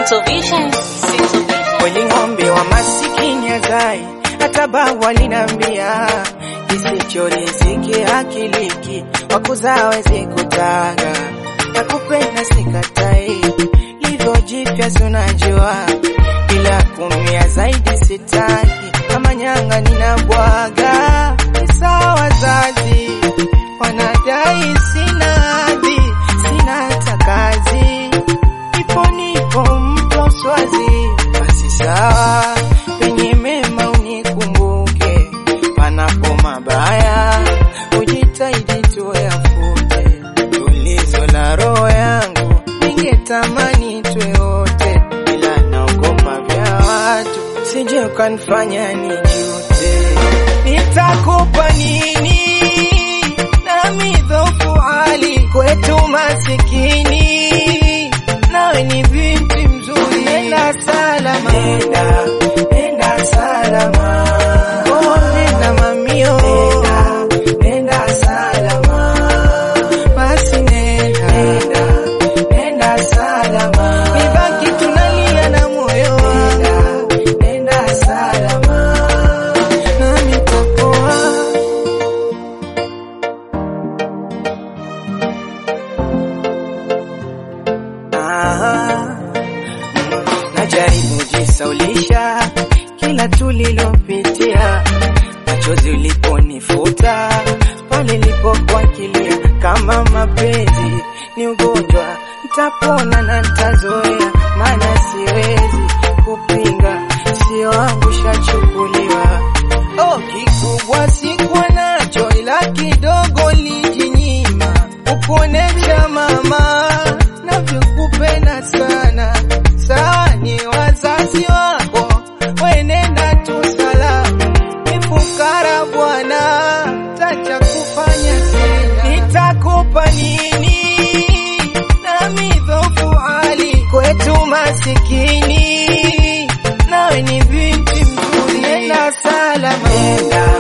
Sinto Vision, Sinto Vision. Kweli ng'ombe wa masikini agai, hata bawa linambia kisicho riziki hakiliki, wakuzaa wezi kutaga. Nakupenda sikatai, livyo jipya si unajua, ila kumia zaidi sitaki, kama nyanga ninabwaga. Kisa wazazi wanadai sina hadhi, sina hata kazi ipo nipo mto swazi, basi sawa, penye mema unikumbuke, panapo mabaya ujitahidi tuyafute. Tulizo la roho yangu ningetamani tuwe wote, ila naogopa vya watu, sije ukanifanya nijute. Nitakupa nini nami dhofu hali kwetu masikini, nawe ni binti mzuri, nenda salama, nenda, nenda salama, oh, nenda mamio, nenda, nenda salama, basi nenda, nenda, nenda salama, nibaki tunalia na moyo, nenda, nenda salama, nami tapoa Ah, najaribu jisaulisha kila tulilopitia, machozi uliponifuta pale lipokuwa kilia, kama mapenzi ni ugonjwa, nitapona na nitazoea, maana siwezi kupinga, sio wangu shachukuliwa. Oh, kikubwa sikuwa nacho, ila kidogo lijinyima ukuonesha mama navyokupenda sana. Sawa, ni wazazi wako, wenenda tu salama. Ni fukara bwana, tacha kufanya tena. Nitakupa nini nami dhofu hali kwetu masikini, nawe ni binti mzuri, nenda salama, nenda